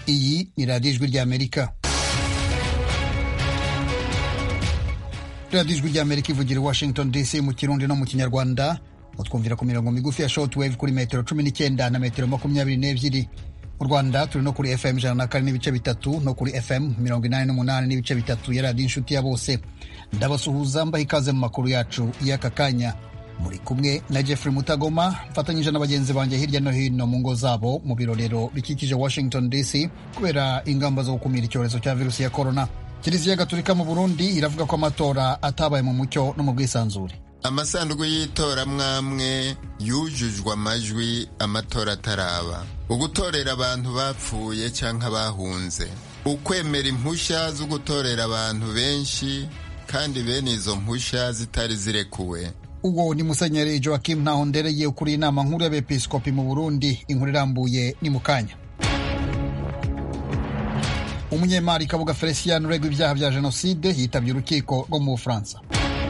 iyi ni radiyo ijwi ry'amerika radiyo ijwi ry'amerika ivugira i washington dc mu kirundi no mu kinyarwanda mutwumvira ku mirongo migufi ya shortwave kuri metero cumi n'icyenda na metero makumyabiri n'ebyiri mu rwanda turi no kuri fm ijana na kane n'ibice bitatu no kuri fm mirongo inani n'umunani n'ibice bitatu ya radiyo inshuti ya bose ndabasuhuza mbaha ikaze mu makuru yacu y'aka kanya muri kumwe na jeffrey mutagoma mfatanyije na bagenzi banjye hirya no hino mu ngo zabo mu birorero bikikije washington dc kubera ingamba zo gukumira icyorezo cya virusi ya korona kiliziya gatolika mu burundi iravuga ko amatora atabaye mu mucyo no mu bwisanzure amasanduku y'itora mwamwe yujujwe amajwi amatora ataraba ugutorera abantu bapfuye cyangwa bahunze ukwemera impushya zo gutorera abantu benshi kandi bene izo mpushya zitari zirekuwe uwo ni musenyeri joakim ntahondereye ukuriye inama nkuru y'abepiskopi mu burundi inkuru irambuye ni mu kanya umunyemari kabuga felicien uregwa ibyaha bya jenoside yitabye urukiko rwo mu bufaransa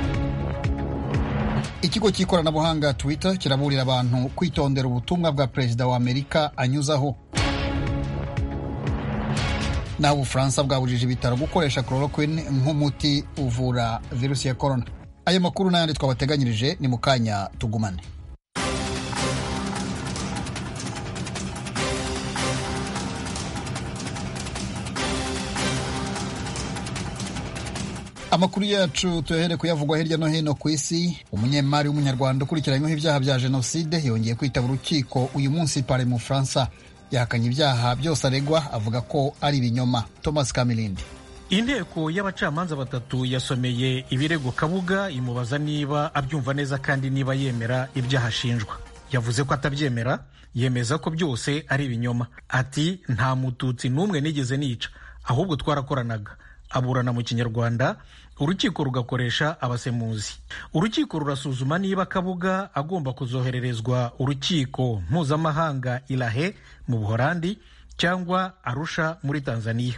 ikigo cy'ikoranabuhanga twitter kiraburira abantu kwitondera ubutumwa bwa perezida wa amerika anyuzaho naho ubufaransa bwabujije ibitaro gukoresha chloroquine nk'umuti uvura virusi ya korona ayo makuru n'ayandi twabateganyirije ni mu kanya tugumane amakuru yacu tuyahere kuyavugwa hirya no hino ku isi umunyemari w'umunyarwanda ukurikiranyweho ibyaha bya jenoside yongeye kwitaba urukiko uyu munsi pare mu bufaransa yahakanye ibyaha byose aregwa avuga ko ari ibinyoma thomas kamilindi inteko y'abacamanza batatu yasomeye ibirego kabuga imubaza niba abyumva neza kandi niba yemera ibyaha ashinjwa yavuze ko atabyemera yemeza ko byose ari ibinyoma ati nta mututsi n'umwe nigeze nica ahubwo twarakoranaga aburana mu kinyarwanda urukiko rugakoresha abasemuzi urukiko rurasuzuma niba kabuga agomba kuzohererezwa urukiko mpuzamahanga irahe mu buhorandi cyangwa arusha muri tanzania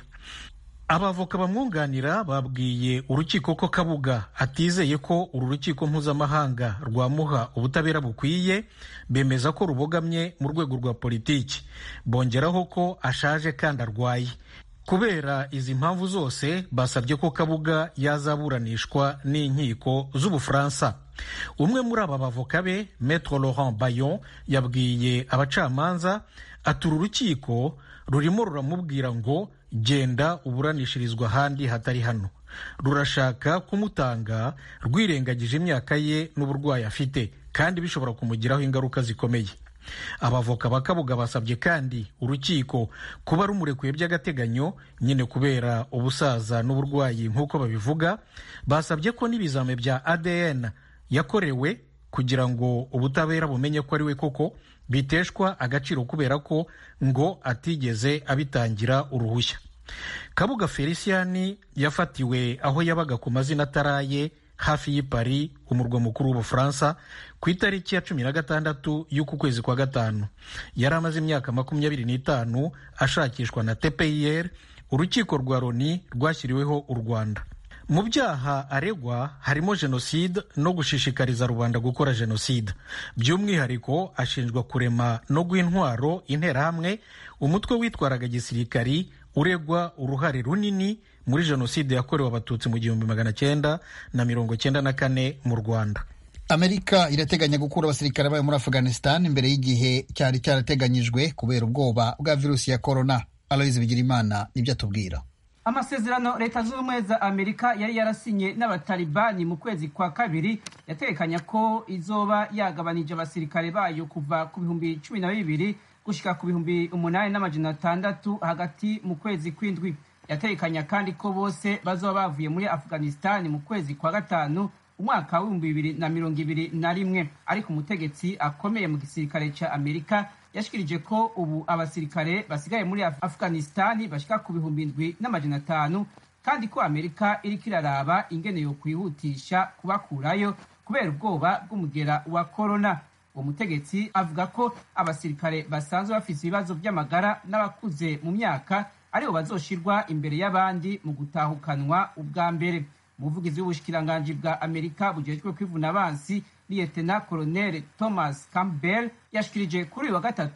abavoka bamwunganira babwiye urukiko ko kabuga atizeye ko uru rukiko mpuzamahanga rwamuha ubutabera bukwiye bemeza ko rubogamye mu rwego rwa politiki bongeraho ko ashaje kandi arwaye kubera izi mpamvu zose basabye ko kabuga yazaburanishwa n'inkiko z'ubufaransa umwe muri aba bavoka be metro laurent bayon yabwiye abacamanza ati uru rukiko rurimo ruramubwira ngo genda uburanishirizwa ahandi hatari hano rurashaka kumutanga rwirengagije imyaka ye n'uburwayi afite kandi bishobora kumugiraho ingaruka zikomeye abavoka ba kabuga basabye kandi urukiko kuba rumurekuye by'agateganyo nyine kubera ubusaza n'uburwayi nk'uko babivuga basabye ko n'ibizame bya adn yakorewe kugira ngo ubutabera bumenye ko ari we koko biteshwa agaciro kubera ko ngo atigeze abitangira uruhushya kabuga felicien yafatiwe aho yabaga ku mazina ataraye hafi y'i Paris umurwa mukuru w'ubufaransa ku itariki ya cumi na gatandatu y'uku kwezi kwa gatanu yari amaze imyaka makumyabiri n'itanu ashakishwa na tpir urukiko rwa loni rwashyiriweho u rwanda mu byaha aregwa harimo jenoside no gushishikariza rubanda gukora jenoside by'umwihariko ashinjwa kurema no guha intwaro interahamwe umutwe witwaraga gisirikari uregwa uruhare runini muri jenoside yakorewe abatutsi mu gihumbi magana cyenda na mirongo cyenda na kane mu rwanda amerika irateganya gukura abasirikare bayo muri afghanistan imbere y'igihe cyari cyarateganyijwe kubera ubwoba bwa virusi ya korona aloyizi bigirimana nibyo atubwira amasezerano leta zunze ubumwe za amerika yari yarasinye n'abatalibani mu kwezi kwa kabiri yatekanya ko izoba yagabanije abasirikare bayo kuva ku bihumbi cumi na bibiri gushyika ku bihumbi umunani n'amajana atandatu hagati mu kwezi kw'indwi yatekanya kandi ko bose bazoba bavuye muri afghanistan mu kwezi kwa gatanu umwaka w'ibihumbi bibiri na mirongo ibiri na rimwe ariko umutegetsi akomeye mu gisirikare cya amerika yashikirije ko ubu abasirikare basigaye muri afghanistan bashyika ku bihumbi indwi n'amajana atanu kandi ko amerika iriko iraraba ingene yo kwihutisha kubakurayo kubera ubwoba bw'umugera wa korona uwo mutegetsi avuga ko abasirikare basanzwe bafise ibibazo by'amagara n'abakuze mu myaka aribo bazoshirwa imbere y'abandi mu gutahukanwa ubwa mbere umuvugizi w'ubushikiranganji bwa amerika bujejwe kwivuna abansi liyetena koloneli thomas campbell yashikirije kuri uyu wa gatatu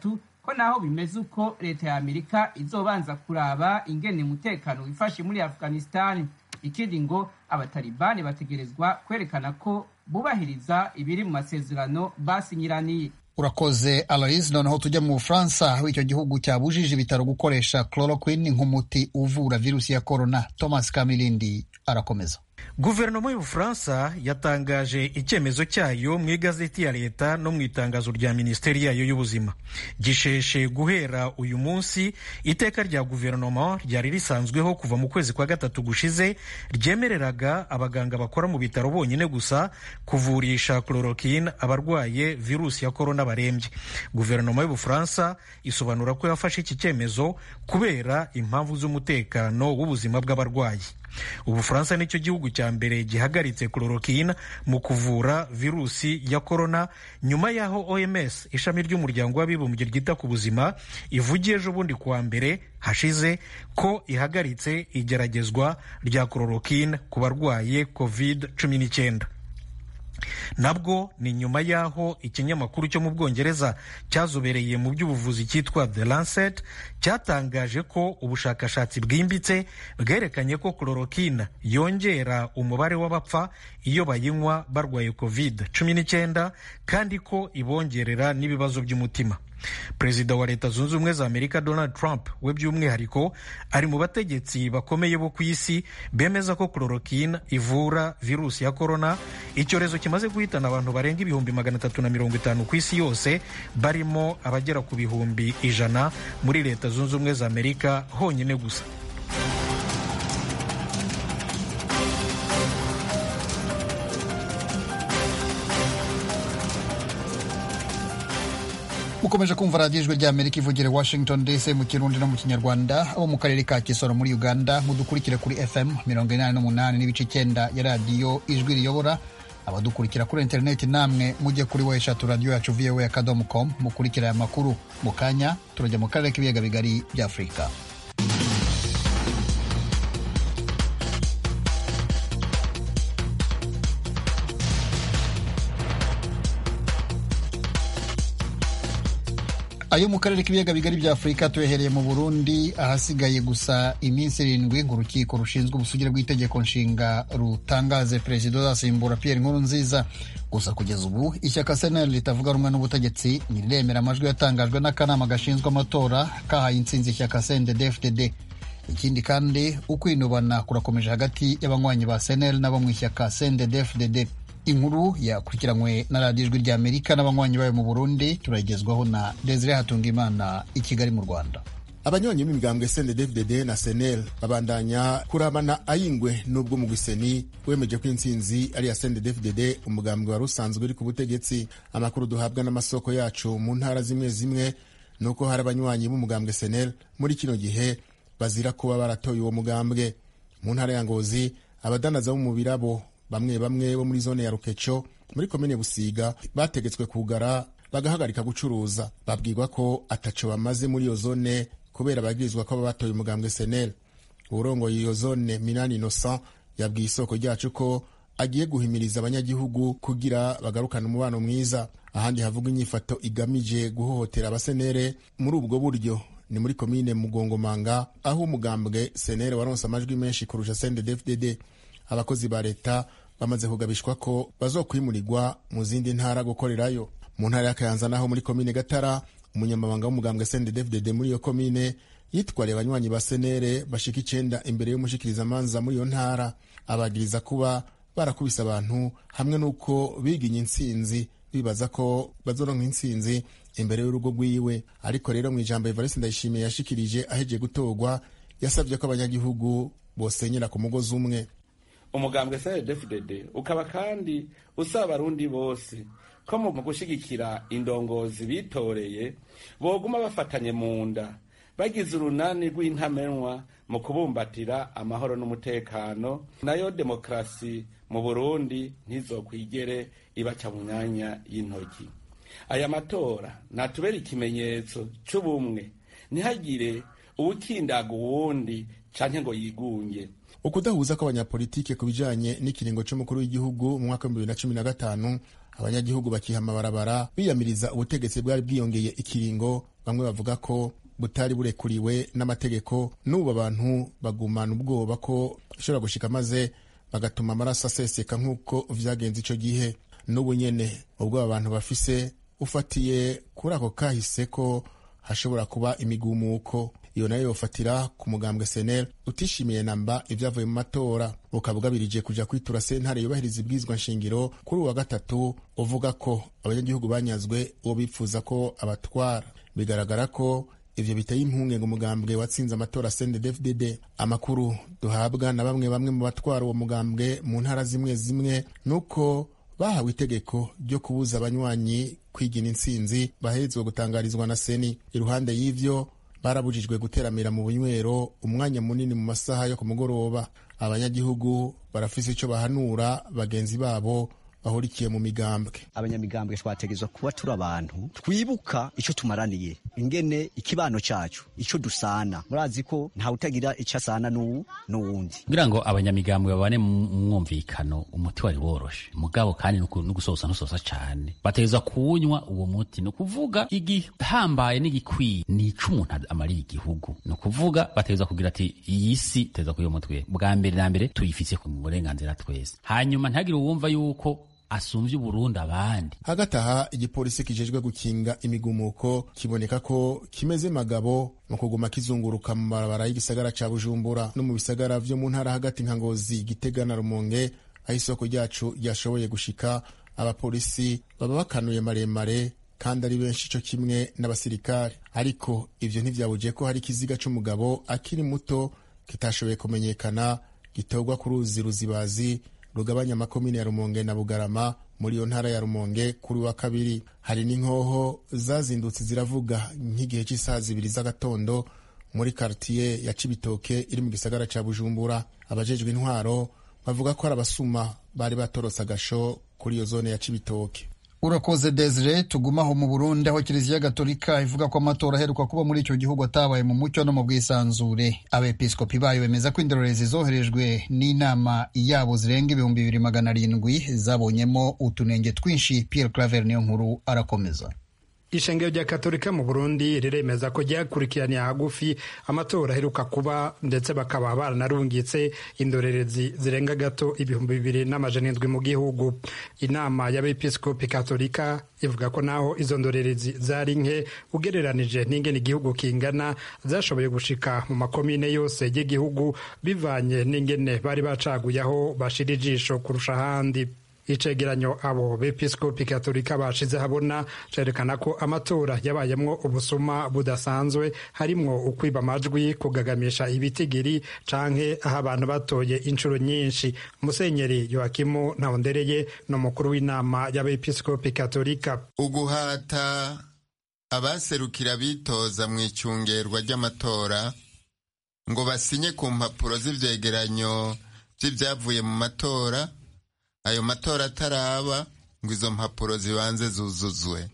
ko naho bimeze uko leta ya amerika izobanza kuraba ingene umutekano wifashe muri afghanistan ikindi ngo abatalibani bategerezwa kwerekana ko bubahiriza ibiri mu masezerano basinyiraniye urakoze aloise noneho tujya mu bufaransa aho icyo gihugu cyabujije ibitaro gukoresha chloroquine nk'umuti uvura virusi ya korona thomas kamilindi arakomeza guverinoma y'ubufaransa yatangaje icyemezo cyayo mu igazeti ya leta no mu itangazo rya minisiteri yayo y'ubuzima gisheshe guhera uyu munsi iteka rya guverinoma ryari risanzweho kuva mu kwezi kwa gatatu gushize ryemereraga abaganga bakora mu bitaro bonyine gusa kuvurisha chloroquine abarwaye virusi ya korona barembye guverinoma y'ubufaransa isobanura ko yafashe iki cyemezo kubera impamvu z'umutekano w'ubuzima bw'abarwayi ubufaransa nicyo gihugu cya mbere gihagaritse chloroquine mu kuvura virusi ya korona nyuma y'aho oms ishami ry'umuryango w'abibumbye ryita ku buzima ivugiye ejo bundi kuwa mbere hashize ko ihagaritse igeragezwa rya chloroquine ku barwaye covid cumi n'icyenda nabwo ni nyuma y'aho ikinyamakuru cyo mu bwongereza cyazobereye mu by'ubuvuzi cyitwa the lancet cyatangaje ko ubushakashatsi bwimbitse bwerekanye ko chloroquine yongera umubare w'abapfa iyo bayinywa barwaye covid cumi n'icyenda kandi ko ibongerera n'ibibazo by'umutima perezida wa leta zunze ubumwe za amerika donald trump we by'umwihariko ari mu bategetsi bakomeye bo ku isi bemeza ko chloroquine ivura virusi ya korona icyorezo kimaze guhitana abantu barenga ibihumbi magana atatu na mirongo itanu ku isi yose barimo abagera ku bihumbi ijana muri leta zunze ubumwe za amerika honyine gusa mukomeje kumva radiyo ijwi rya amerika ivugira washington dc mu kirundi no mu kinyarwanda abo mu karere ka kisoro muri uganda mudukurikire kuri fm mirongo inani n'umunani n'ibice icyenda ya radiyo ijwi riyobora abadukurikira kuri interineti namwe mujye kuri we eshatu radiyo yacu voa akadomo com mukurikira aya makuru mu kanya turajya mu karere k'ibiyaga bigari bya afurika ayo mu karere k'ibiyaga bigari bya afurika tuyahereye mu burundi ahasigaye gusa iminsi irindwi ngo urukiko rushinzwe ubusugire bw'itegeko nshinga rutangaze perezida uzasimbura pierre nkuru nziza gusa kugeza ubu ishyaka seneri ritavuga rumwe n'ubutegetsi ntiremera amajwi yatangajwe n'akanama gashinzwe amatora kahaye intsinzi ishyaka cndd ikindi kandi ukwinubana kurakomeje hagati y'abanywanyi ba seneri n'abo mu ishyaka cndd inkuru yakurikiranywe na radiyo ijwi ry'amerika n'abanywanyi bayo mu burundi turagezwaho na desire hatungimana i kigali mu rwanda abanywanyi b'imigambwe cndd na senel babandanya kurabana ayingwe n'ubwo mu gwiseni wemeje ko intsinzi ari iya cndd umugambwe wari usanzwe uri ku butegetsi amakuru duhabwa n'amasoko yacu mu ntara zimwe zimwe ni uko hari abanywanyi b'umugambwe senel muri kino gihe bazira kuba baratoye uwo mugambwe mu ntara ya ngozi abadanaza bo mu birabo bamwe bamwe bo muri zone ya rukeco muri komine busiga bategetswe kugara bagahagarika gucuruza babwirwa ko ataco bamaze muri iyo zone kubera bagirizwa ko baba batoye umugambwe senel uwurongoye iyo zone minani innocent yabwiye isoko ryacu ko agiye guhimiriza abanyagihugu kugira bagarukane umubano mwiza ahandi havugwa inyifato igamije guhohotera abasenere muri ubwo buryo ni muri komine mugongomanga aho umugambwe senere waronse amajwi menshi kurusha sndfdd abakozi ba leta bamaze kugabishwa ko bazokwimurirwa mu zindi ntara gukorerayo mu ntara ya kayanza naho muri komine gatara umunyamabanga w'umugambwe sndfdd muri iyo komine yitwariye abanywanyi ba senere bashika icenda imbere y'umushikirizamanza muri iyo ntara abagiriza kuba barakubise abantu hamwe n'uko biginye intsinzi bibaza ko bazoronka intsinzi imbere y'urugo rwiwe ariko rero mu ijambo evariste ndayishimiye yashikirije ahejeje gutorwa yasabye ko abanyagihugu bosenyera ku mugozi umwe umugambwe cndfdd ukaba kandi usaba abarundi bose ko mu gushigikira indongozi bitoreye boguma bafatanye mu nda bagize urunani rw'intamenwa mu kubumbatira amahoro n'umutekano nayo demokarasi mu burundi ntizokwigere ibaca mu myanya y'intoki aya matora natubera ikimenyetso c'ubumwe ntihagire uwukindaga uwundi canke ngo yigunge ukudahuza kw'abanyapolitike ku bijanye n'ikiringo c'umukuru w'igihugu mu mwaka w'ibihumbi bibiri na cumi na gatanu abanyagihugu bakiha amabarabara biyamiriza ubutegetsi bwari bwiyongeye ikiringo bamwe bavuga ko butari burekuriwe n'amategeko n'ubu abantu bagumana ubwoba ko bishobora gushika maze bagatuma amaraso aseseka nk'uko vyagenze ico gihe n'ubu nyene ubwo abantu bafise ufatiye kuri ako kahise ko hashobora kuba imigumuko iyo nayo yofatira ku mugambwe senel utishimiye namba ivyavuye mu matora ukaba ugabirije kuja kwitura sentare yubahiriza ibwirizwa nshingiro kuri uwa gatatu uvuga ko abanyagihugu banyazwe uwo bipfuza ko abatwara bigaragara ko ivyo biteye impungenge umugambwe watsinze amatora CNDD-FDD amakuru duhabwa na bamwe bamwe mu batwara uwo mugambwe mu ntara zimwe zimwe nuko bahawe itegeko ryo kubuza abanywanyi kwigina intsinzi baherezwe gutangarizwa na seni iruhande y'ivyo barabujijwe guteramira mu bunywero umwanya munini mu masaha yo ku mugoroba abanyagihugu barafise ico bahanura bagenzi babo bahurikiye mu migambwe abanyamigambwe twategezwa kuba turi abantu twibuka ico tumaraniye ingene ikibano cacu ico dusana murazi ko ntawe utagira ico asana n'uwundi kugira ngo abanyamigambwe babane mu mwumvikano umuti wari woroshe mugabo kandi no gusosa ntusosa cane bategezwa kuwunywa uwo muti ni ukuvuga igihambaye n'igikwiye ni ico umuntu amariye igihugu ni ukuvuga bategezwa kugira ati iyi si tegezwa kuyo mutwe bwa mbere na mbere tuyifise ku burenganzira twese hanyuma ntihagire uwumva yuko asumvye uburundi abandi hagati aha igipolisi kijejwe gukinga imigumuko kiboneka ko kimeze magabo mu kuguma kizunguruka mu mabarabara y'igisagara ca bujumbura no mu bisagara vyo mu ntara hagati nka ngozi gitega na rumonge aho isoko ryacu ryashoboye gushika abapolisi baba bakanuye maremare kandi ari benshi co kimwe n'abasirikare ariko ivyo ntivyabuje ko hari ikiziga c'umugabo akiri muto kitashoboye kumenyekana gitorwa ku ruzi ruzibazi rugabanya amakomine ya rumonge na bugarama muri iyo ntara ya rumonge kuri wa kabiri hari n'inkoho zazindutse ziravuga nk'igihe cy'isaha zibiri z'agatondo muri kartiye ya cibitoke iri mu gisagara ca bujumbura abajejwe intwaro bavuga ko ari abasuma bari batorotse agasho kuri iyo zone ya cibitoke urakoze desire tugumaho mu burundi aho kiliziya gatolika ivuga ko amatora aheruka kuba muri icyo gihugu atabaye mu mucyo no mu bwisanzure abepiskopi bayo bemeza ko indorerezi zoherejwe n'inama yabo zirenga ibihumbi bibiri magana arindwi zabonyemo utunenge twinshi pierre claver niyo nkuru arakomeza ishengero rya katolika mu burundi riremeza ko ryakurikiraniye hagufi amatora aheruka kuba ndetse bakaba baranarungitse indorerezi zirenga gato ibihumbi bibiri n'amajana indwi mu gihugu inama y'abepiskopi katolika ivuga ko naho izo ndorerezi zari nke ugereranije n'ingene igihugu kingana zashoboye gushika mu makomine yose y'igihugu bivanye n'ingene bari bacaguye aho bashira ijisho kurusha ahandi icegeranyo abo bepiskopi katolika bashize habona cerekana ko amatora yabayemwo ubusuma budasanzwe harimwo ukwiba amajwi kugagamisha ibitigiri canke aho abantu batoye inshuro nyinshi musenyeri yoakimu ntawondereye ni umukuru w'inama y'abepiskopi katolika uguhata abaserukira bitoza mu icungerwa ry'amatora ngo basinye ku mpapuro z'ivyegeranyo vy'ivyavuye mu matora ayo matora ataraba ngo izo mpapuro zibanze zuzuzwe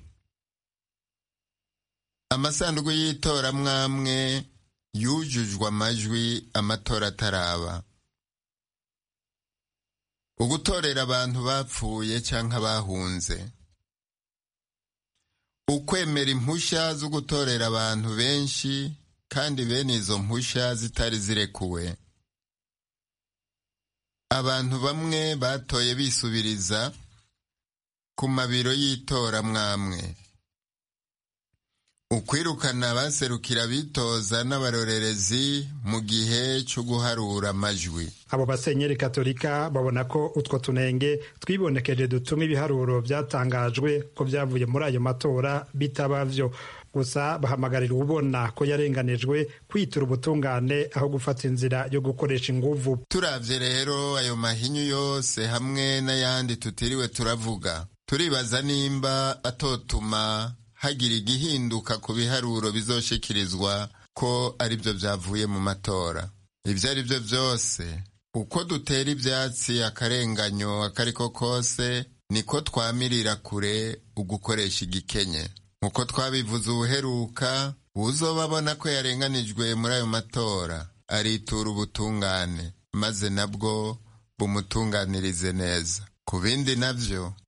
amasanduku y'itora mwamwe yujujwe amajwi amatora ataraba ugutorera abantu bapfuye canke bahunze ukwemera impusha zo gutorera abantu benshi kandi bene izo mpusha zitari zirekuwe abantu bamwe batoye bisubiriza ku mabiro y'itora mwamwe ukwirukana abaserukira bitoza n'abarorerezi mu gihe cyo guharura amajwi abo basenyeri katolika babona ko utwo tunenge twibonekeje dutuma ibiharuro byatangajwe ko byavuye muri ayo matora bitaba vyo gusa bahamagarira ubona ko yarenganijwe kwitura ubutungane aho gufata inzira yo gukoresha inguvu turavye rero ayo mahinyu yose hamwe n'ayandi tutiriwe turavuga turibaza nimba atotuma hagira igihinduka ku biharuro bizoshikirizwa ko aribyo byavuye mu matora ibyo ari byo byose uko dutera ibyatsi akarenganyo akariko kose niko twamirira kure ugukoresha igikenye nkuko twabivuze ubuheruka uzobabona ko yarenganijwe muri ayo matora aritura ubutungane maze nabwo bumutunganirize neza ku bindi navyo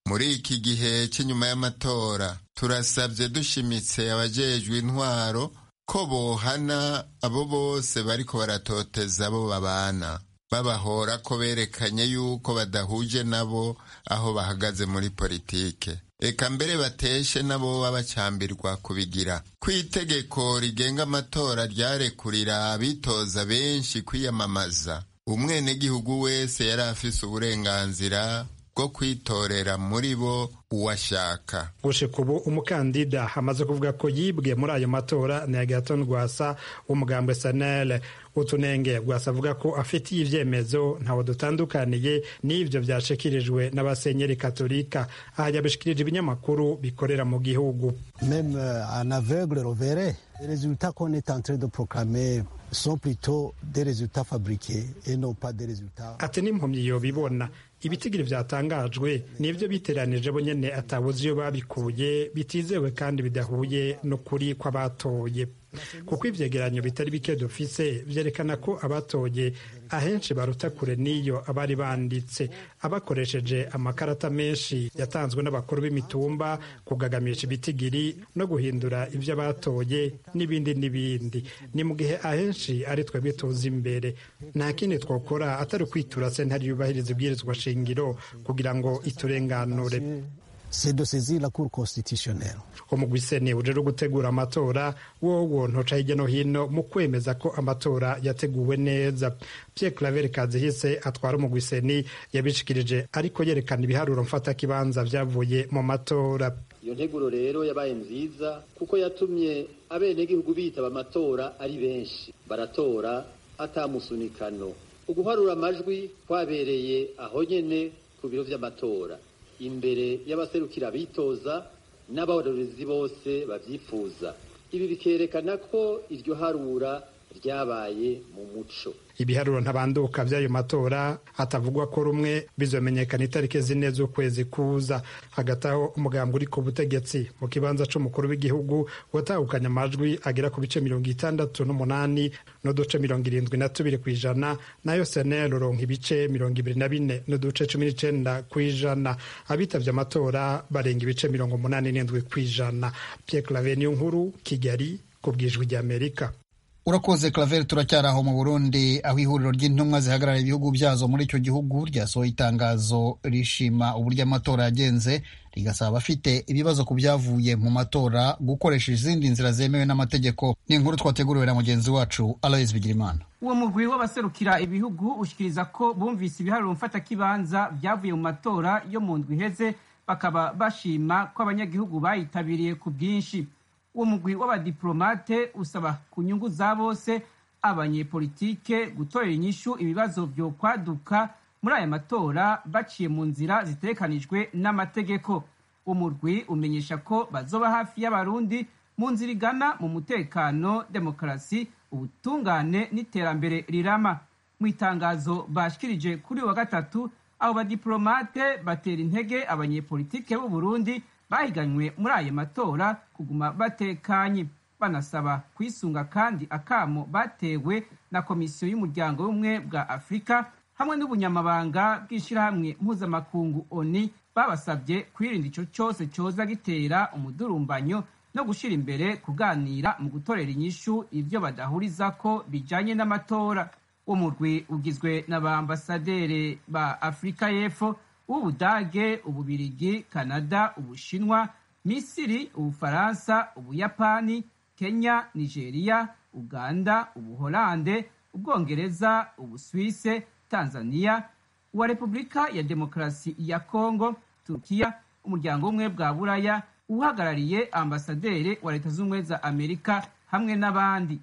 muri iki gihe cy'inyuma y'amatora turasabye dushimitse abajejwe intwaro ko bohana abo bose bariko baratoteza abo babana babahora ko berekanye yuko badahuje nabo aho bahagaze muri politike eka mbere bateshe nabo babacambirwa kubigira ko itegeko rigenga amatora ryarekurira abitoza benshi kwiyamamaza umwenegihugu wese yari afise uburenganzira bwo kwitorera muri bo uwashaka gushika ubu umukandida amaze kuvuga ko yibwe muri ayo matora ni agaton rwasa w'umugambwe sanele utunenge rwasa avuga ko afitiye ivyemezo ntawe dutandukaniye n'ivyo vyashikirijwe n'abasenyeri katolika aha yabishikirije ibinyamakuru bikorera mu gihugu même un aveugle reverrait les résultats qu'on est en train de proclamer sont plutôt des résultats fabriqués et non pas des résultats ati n'impumyi yobibona ibitigiri vyatangajwe nivyo biteranije bo nyene atabuze iyo babikuye bitizewe kandi bidahuye n'ukuri kw'abatoye kuko ivyegeranyo bitari bike dufise vyerekana ko abatoye ahenshi baruta kure n'iyo abari banditse abakoresheje amakarata menshi yatanzwe n'abakuru b'imitumba kugagamisha ibitigiri no guhindura ivyo abatoye n'ibindi n'ibindi ni mu gihe ahenshi ari twebwe tuzi imbere nta kindi twokora atari ukwitura sentare yubahiriza ibwirizwa shingiro kugira ngo iturenganure c'est de saisir la cour constitutionnelle umugwi seni uje gutegura amatora wowo ntoca hirya no hino mu kwemeza ko amatora yateguwe neza Pierre Claver Kazihise atwara umugwi seni yabishikirije ariko yerekana ibiharuro mfatakibanza vyavuye mu matora iyo nteguro rero yabaye nziza kuko yatumye abenegihugu bitaba amatora ari benshi baratora atamusunikano uguharura amajwi kwabereye aho nyene ku biro vy'amatora imbere y'abaserukira bitoza n'abarorezi bose babyifuza ibi bikerekana ko iryo harura ryabaye mu muco ibiharuro ntabanduka by'ayo matora hatavugwa ko rumwe bizomenyekana itariki zine z'ukwezi kuza hagati aho umugambi uri ku butegetsi mu kibanza c'umukuru w'igihugu watahukanye amajwi agera ku bice mirongo itandatu n'umunani n'uduce mirongo irindwi na tubiri ku ijana nayo senel uronka ibice mirongo ibiri na bine n'uduce cumi n'icenda ku ijana abitavye amatora barenga ibice mirongo umunani n'indwi ku ijana pierre claver niyo nkuru kigali ku bwijwi ry'amerika urakoze claver turacyari aho mu burundi aho ihuriro ry'intumwa zihagarara ibihugu byazo muri icyo gihugu ryasohoye itangazo rishima uburyo amatora yagenze rigasaba abafite ibibazo ku byavuye mu matora gukoresha izindi nzira zemewe n'amategeko ni inkuru twateguriwe na mugenzi wacu alois bigirimana uwo mugwi w'abaserukira ibihugu ushikiriza ko bumvise ibiharuro mfatakibanza byavuye mu matora yo mu ndwi iheze bakaba bashima ko abanyagihugu bayitabiriye ku bwinshi uwo mugwi w'abadiplomate usaba ku nyungu za bose abanyepolitike gutorera inyishu ibibazo vyo kwaduka muri aya matora baciye mu nzira zitegekanijwe n'amategeko umurwi umenyesha ko bazoba hafi y'abarundi mu nzira igana mu mutekano demokarasi ubutungane n'iterambere rirama mu itangazo bashikirije kuri wa gatatu abo badiplomate batera intege abanyepolitike b'u Burundi bahiganywe muri ayo matora kuguma batekanye banasaba kwisunga kandi akamo batewe na komisiyo y'umuryango w'ubumwe bwa afurika hamwe n'ubunyamabanga bw'ishyirahamwe mpuzamakungu oni babasabye kwirinda icyo cyose cyoza gitera umudurumbanyo no gushyira imbere kuganira mu gutorera inyishu ibyo badahuriza ko bijanye n'amatora uwo murwi ugizwe na ba ambasaderi ba afurika y'epfo w'ubudage ububirigi kanada ubushinwa misiri ubufaransa ubuyapani kenya nigeria uganda ubuholande ubwongereza ubuswise tanzania uwa repubulika ya demokarasi ya kongo turukiya umuryango w'ubumwe bwa buraya uhagarariye ambasaderi wa leta z'ubumwe za amerika hamwe n'abandi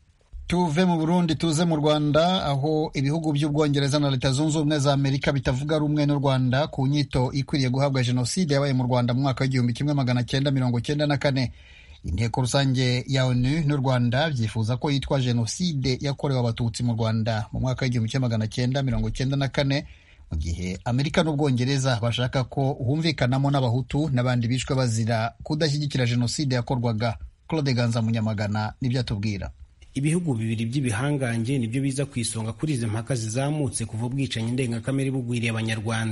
tuve mu burundi tuze mu rwanda aho ibihugu by'ubwongereza na leta zunze ubumwe za amerika bitavuga rumwe n'u rwanda ku nyito ikwiriye guhabwa jenoside yabaye mu rwanda mu mwaka w'igihumbi kimwe magana cyenda mirongo cyenda na kane inteko rusange ya onu n'u rwanda byifuza ko yitwa jenoside yakorewe abatutsi mu rwanda mu mwaka w'igihumbi kimwe magana cyenda mirongo cyenda na kane mu gihe amerika n'ubwongereza bashaka ko humvikanamo n'abahutu n'abandi bishwe bazira kudashyigikira jenoside yakorwaga claude ganza munyamagana nibyo atubwira ibihugu bibiri by'ibihangange nibyo biza ku isonga kuri izi mpaka zizamutse kuva ubwicanyi ndengakamere bugwiriye abanyarwanda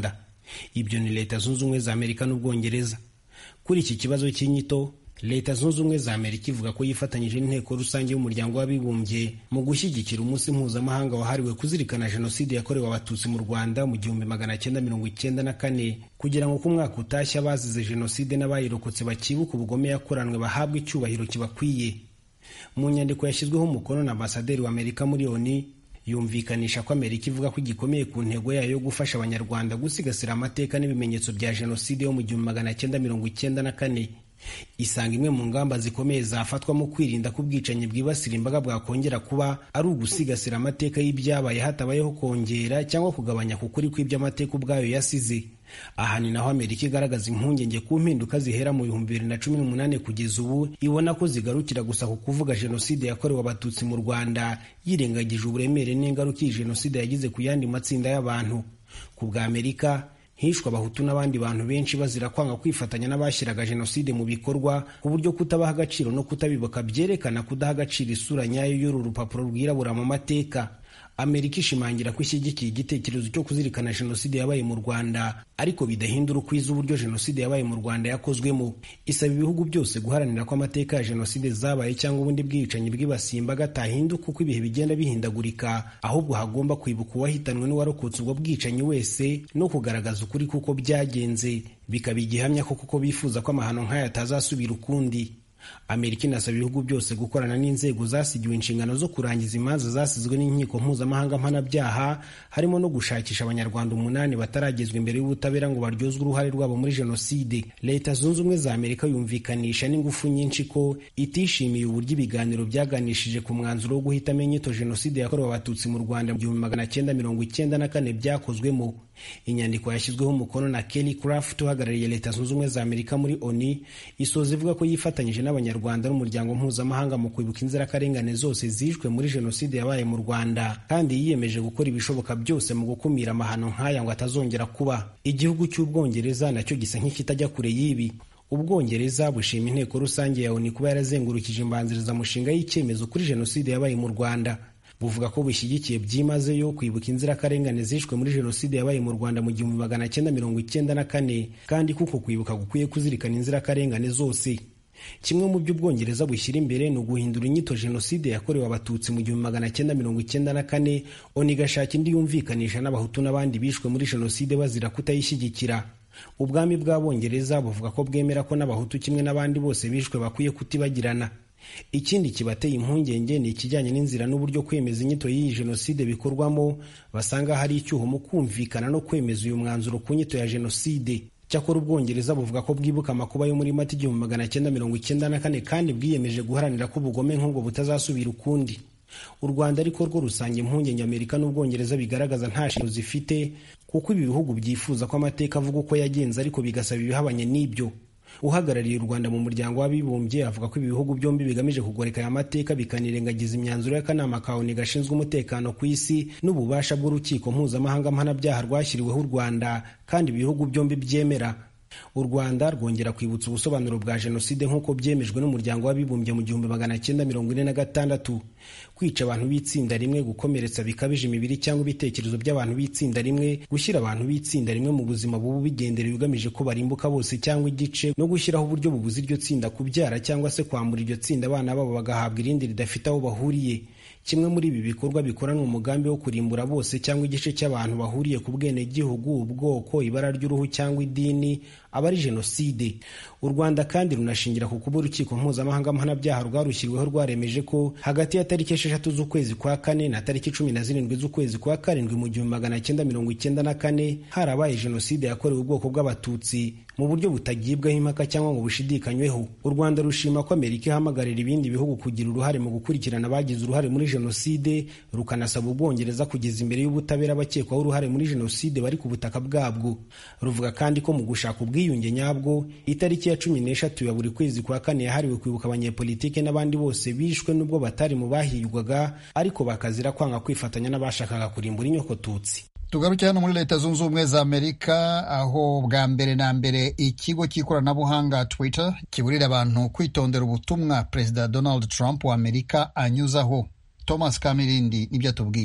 ibyo ni leta zunze ubumwe za amerika n'ubwongereza kuri iki kibazo cy'inyito leta zunze ubumwe za amerika ivuga ko yifatanyije n'inteko rusange y'umuryango w'abibumbye mu gushyigikira umunsi mpuzamahanga wahariwe kuzirikana jenoside yakorewe abatutsi mu rwanda mu gihumbi magana cyenda mirongo icyenda na kane kugira ngo ku mwaka utashye abazize jenoside n'abayirokotse bakibuka ubugome yakoranwe bahabwe icyubahiro kibakwiye mu nyandiko yashyizweho umukono na ambasaderi wa amerika muri oni yumvikanisha ko amerika ivuga ko igikomeye ku ntego yayo yo gufasha abanyarwanda gusigasira amateka n'ibimenyetso bya jenoside yo mu gihumbi magana cyenda mirongo icyenda na kane isanga imwe mu ngamba zikomeye zafatwa mu kwirinda ko ubwicanyi bwibasira imbaga bwakongera kuba ari ugusigasira amateka y'ibyabaye hatabayeho kongera cyangwa kugabanya ku kuri kw'iby'amateka ubwayo yasize aha ni naho amerika igaragaza impungenge ku mpinduka zihera mu bihumbi bibiri na cumi n'umunani kugeza ubu ibona ko zigarukira gusa ku kuvuga jenoside yakorewe abatutsi mu rwanda yirengagije uburemere n'ingaruka iyi jenoside yagize ku yandi matsinda y'abantu ku bwa amerika hishwe abahutu n'abandi bantu benshi bazira kwanga kwifatanya n'abashyiraga jenoside mu bikorwa ku buryo kutabaha agaciro no kutabibuka byerekana kudaha agaciro isura nyayo y'uru rupapuro rwirabura mu mateka amerika ishimangira ko ishyigikiye igitekerezo cyo kuzirikana jenoside yabaye mu rwanda ariko bidahindura ukwiza uburyo jenoside yabaye mu rwanda yakozwemo isaba ibihugu byose guharanira ko amateka ya jenoside zabaye cyangwa ubundi bwicanyi bwibasiye imbaga atahinduka uko ibihe bigenda bihindagurika ahubwo hagomba kwibuka uwahitanwe n'uwarokotse ubwo bwicanyi wese no kugaragaza ukuri kuko byagenze bikaba igihamya ko kuko bifuza ko amahano nk'aya atazasubira ukundi amerika inasaba ibihugu byose gukorana n'inzego zasigiwe inshingano zo kurangiza imanza zasizwe n'inkiko mpuzamahanga mpanabyaha harimo no gushakisha abanyarwanda umunani bataragezwa imbere y'ubutabera ngo baryozwe uruhare rwabo muri jenoside leta zunze ubumwe za amerika yumvikanisha n'ingufu nyinshi ko itishimiye uburyo ibiganiro byaganishije ku mwanzuro wo guhitamo inyito jenoside yakorewe abatutsi mu rwanda mu gihumbi magana cyenda mirongo icyenda na kane byakozwemo inyandiko yashyizweho umukono na kelly craft uhagarariye leta zunze ubumwe za amerika muri oni isoza ivuga ko yifatanyije n'abanyarwanda n'umuryango mpuzamahanga mu kwibuka inzirakarengane zose zishwe muri jenoside yabaye mu rwanda kandi yiyemeje gukora ibishoboka byose mu gukumira amahano nk'aya ngo atazongera kuba igihugu cy'ubwongereza nacyo gisa nk'ikitajya kure y'ibi ubwongereza bushima inteko rusange ya oni kuba yarazengurukije imbanzirizamushinga y'icyemezo kuri jenoside yabaye mu rwanda buvuga ko bushyigikiye byimazeyo kwibuka inzirakarengane zishwe muri jenoside yabaye mu rwanda mu gihumbi magana cyenda mirongo icyenda na kane kandi kuko kwibuka gukwiye kuzirikana inzirakarengane zose kimwe mu byo ubwongereza bushyira imbere ni uguhindura inyito jenoside yakorewe abatutsi mu gihumbi magana cyenda mirongo icyenda na kane oni igashaka indi yumvikanisha n'abahutu n'abandi bishwe muri jenoside bazira kutayishyigikira ubwami bw'abongereza buvuga ko bwemera ko n'abahutu kimwe n'abandi bose bishwe bakwiye kutibagirana ikindi kibateye impungenge ni ikijyanye n'inzira n'uburyo kwemeza inyito y'iyi jenoside bikorwamo basanga hari icyuho mu kumvikana no kwemeza uyu mwanzuro ku nyito ya jenoside cyakora ubwongereza buvuga ko bwibuka amakuba yo muri mata igihumbi magana cyenda mirongo icyenda na kane kandi bwiyemeje guharanira ko ubugome nk'ubwo butazasubira ukundi u rwanda ariko rwo rusanga impungenge amerika n'ubwongereza bigaragaza nta shingiro zifite kuko ibi bihugu byifuza ko amateka avuga uko yagenze ariko bigasaba ibihabanye n'ibyo uhagarariye u rwanda mu muryango w'abibumbye avuga ko ibi bihugu byombi bigamije kugoreka aya mateka bikanirengagiza imyanzuro y'akanama ka oni gashinzwe umutekano ku isi n'ububasha bw'urukiko mpuzamahanga mpanabyaha rwashyiriweho u rwanda kandi ibihugu byombi byemera u rwanda rwongera kwibutsa ubusobanuro bwa jenoside nk'uko byemejwe n'umuryango w'abibumbye mu gihumbi magana cyenda mirongo ine na gatandatu kwica abantu b'itsinda rimwe gukomeretsa bikabije imibiri cyangwa ibitekerezo by'abantu b'itsinda rimwe gushyira abantu b'itsinda rimwe mu buzima bubu bigenderewe ugamije ko barimbuka bose cyangwa igice no gushyiraho uburyo bubuza iryo tsinda kubyara cyangwa se kwambura iryo tsinda abana babo bagahabwa irindi ridafite aho bahuriye kimwe muri ibi bikorwa bikoranwa umugambi wo kurimbura bose cyangwa igice cy'abantu bahuriye ku bwenegihugu ubwoko ibara ry'uruhu cyangwa idini aba ari jenoside u rwanda kandi runashingira ku kuba urukiko mpuzamahanga mpanabyaha rwarushyiriweho rwaremeje ko hagati ya tariki esheshatu z'ukwezi kwa kane na tariki cumi na zirindwi z'ukwezi kwa karindwi mu gihumbi magana cyenda mirongo icyenda na kane harabaye jenoside yakorewe ubwoko bw'abatutsi mu buryo butagibwaho impaka cyangwa ngo bushidikanyweho u rwanda rushima ko amerika ihamagarira ibindi bihugu kugira uruhare mu gukurikirana abagize uruhare muri jenoside rukanasaba ubwongereza kugeza imbere y'ubutabera abakekwaho uruhare muri jenoside bari ku butaka bwabwo ruvuga kandi ko mu gushaka ubwiyunge nyabwo itariki ya cumi n'eshatu ya buri kwezi kwa kane yahariwe kwibuka abanyepolitike n'abandi bose bishwe n'ubwo batari mu bahigwaga ariko bakazira kwanga kwifatanya n'abashakaga kurimbura inyokotutsi tugaruke hano muri leta zunze ubumwe za amerika aho bwa mbere na mbere ikigo cy'ikoranabuhanga twitter kiburira abantu kwitondera ubutumwa perezida donald trump wa amerika anyuzaho thomas kamirindi nibyo atubwira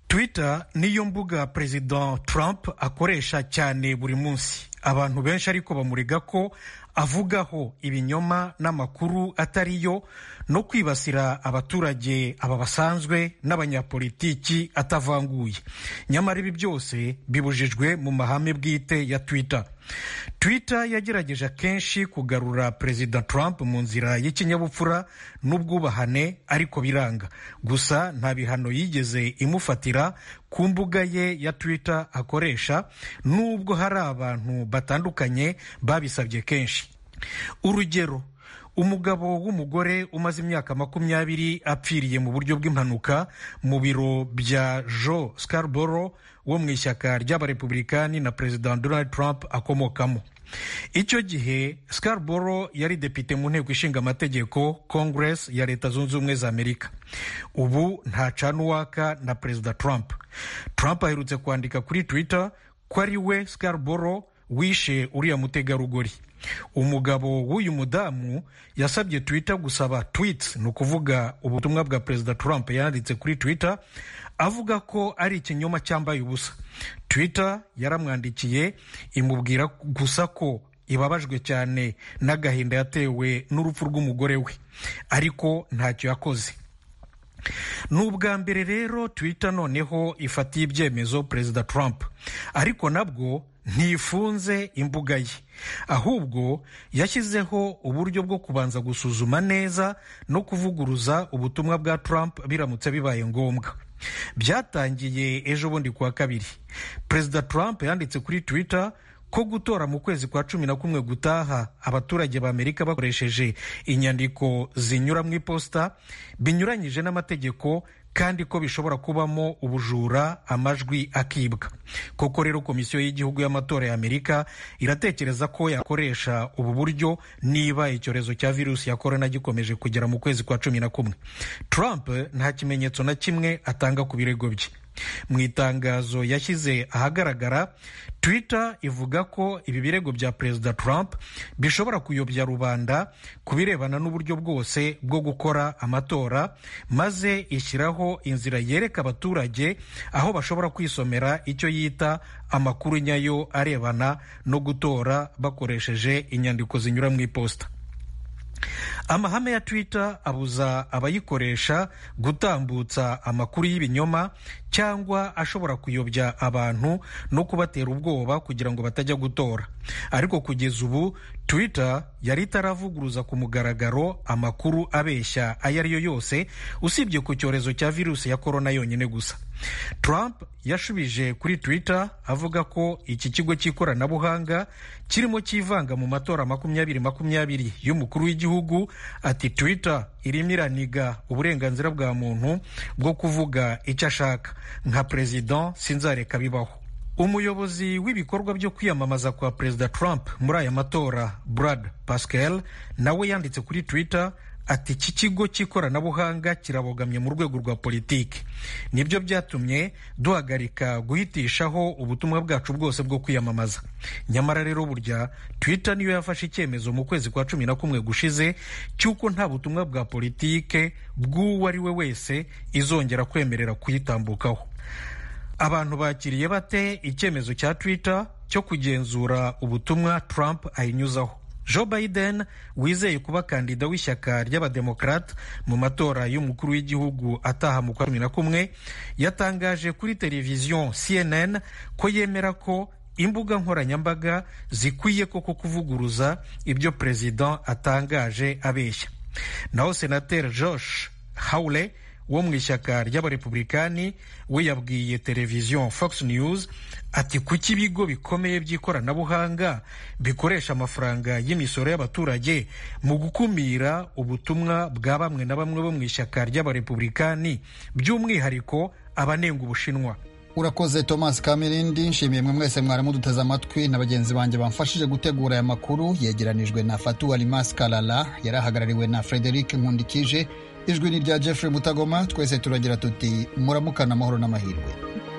twitter niyo mbuga perezida trump akoresha cyane buri munsi abantu benshi ariko bamurega ko avugaho ibinyoma n'amakuru atari yo no kwibasira abaturage aba basanzwe n'abanyapolitiki atavanguye nyamara ibi byose bibujijwe mu mahame bwite ya twitter twitter yagerageje akenshi kugarura perezida trump mu nzira y'ikinyabupfura n'ubwubahane ariko biranga gusa nta bihano yigeze imufatira ku mbuga ye ya twitter akoresha nubwo hari abantu batandukanye babisabye kenshi urugero umugabo w'umugore umaze imyaka makumyabiri apfiriye mu buryo bw'impanuka mu biro bya joe scarborough wo mu ishyaka ry'abarepublikani na perezida donald trump akomokamo icyo gihe scarborough yari depite mu nteko ishinga amategeko congress ya leta zunze ubumwe za amerika ubu ntacana uwaka na perezida trump trump aherutse kwandika kuri twitter ko ari we scarborough wishe uriya mutegarugori umugabo w'uyu mudamu yasabye twitter gusaba tweets ni ukuvuga ubutumwa bwa perezida trump yanditse kuri twitter avuga ko ari ikinyoma cyambaye ubusa twitter yaramwandikiye imubwira gusa ko ibabajwe cyane n'agahinda yatewe n'urupfu rw'umugore we ariko ntacyo yakoze ni ubwa mbere rero twitter noneho ifatiye ibyemezo perezida trump ariko nabwo ntifunze imbuga ye ahubwo yashyizeho uburyo bwo kubanza gusuzuma neza no kuvuguruza ubutumwa bwa trump biramutse bibaye ngombwa byatangiye ejo bundi kuwa kabiri perezida trump yanditse kuri twitter ko gutora mu kwezi kwa cumi na kumwe gutaha abaturage ba amerika bakoresheje inyandiko zinyura mu iposita binyuranyije n'amategeko kandi ko bishobora kubamo ubujura amajwi akibwa koko rero komisiyo y'igihugu y'amatora ya amerika iratekereza ko yakoresha ubu buryo niba icyorezo cya virusi ya korona gikomeje kugera mu kwezi kwa cumi na kumwe trump nta kimenyetso na kimwe atanga ku birego bye mu itangazo yashyize ahagaragara twitter ivuga ko ibi birego bya perezida trump bishobora kuyobya rubanda ku birebana n'uburyo bwose bwo gukora amatora maze ishyiraho inzira yereka abaturage aho bashobora kwisomera icyo yita amakuru nyayo arebana no gutora bakoresheje inyandiko zinyura mu iposita amahame ya twitter abuza abayikoresha gutambutsa amakuru y'ibinyoma cyangwa ashobora kuyobya abantu no kubatera ubwoba kugira ngo batajya gutora ariko kugeza ubu twitter yari itaravuguruza ku mugaragaro amakuru abeshya ayo ari yo yose usibye ku cyorezo cya virusi ya korona yonyine gusa trump yashubije kuri twitter avuga ko iki kigo cy'ikoranabuhanga kirimo cyivanga mu matora makumyabiri makumyabiri y'umukuru w'igihugu ati twitter irimo iraniga uburenganzira bwa muntu bwo kuvuga icyo ashaka nka perezida sinzareka bibaho umuyobozi w'ibikorwa byo kwiyamamaza kwa perezida trump muri aya matora brad pascal nawe yanditse kuri twitter ati iki kigo cy'ikoranabuhanga kirabogamye mu rwego rwa politiki nibyo byatumye duhagarika guhitishaho ubutumwa bwacu bwose bwo kwiyamamaza nyamara rero burya twitter niyo yafashe icyemezo mu kwezi kwa cumi na kumwe gushize cy'uko nta butumwa bwa politike bw'uwo ari we wese izongera kwemerera kuyitambukaho abantu bakiriye bate icyemezo cya twitter cyo kugenzura ubutumwa trump ayinyuzaho joe biden wizeye kuba kandida w'ishyaka ry'abademokarate mu matora y'umukuru w'igihugu ataha mu kwa cumi na kumwe yatangaje kuri televiziyo cnn ko yemera ko imbuga nkoranyambaga zikwiye koko kuvuguruza ibyo perezida atangaje abeshya naho senateri josh hawley wo mu ishyaka ry'abarepublikani we yabwiye televiziyo fox news ati kuki ibigo bikomeye by'ikoranabuhanga bikoresha amafaranga y'imisoro y'abaturage mu gukumira ubutumwa bwa bamwe na bamwe bo mu ishyaka ry'abarepublikani by'umwihariko abanenga ubushinwa urakoze thomas kamirindi nshimiye mwe mwese mwarimu duteze amatwi na bagenzi banjye bamfashije gutegura aya makuru yegeranijwe na fatu alimas kalala yari ahagarariwe na frederic nkundikije ijwi ni rya jeffrey mutagoma twese turagira tuti muramukana amahoro n'amahirwe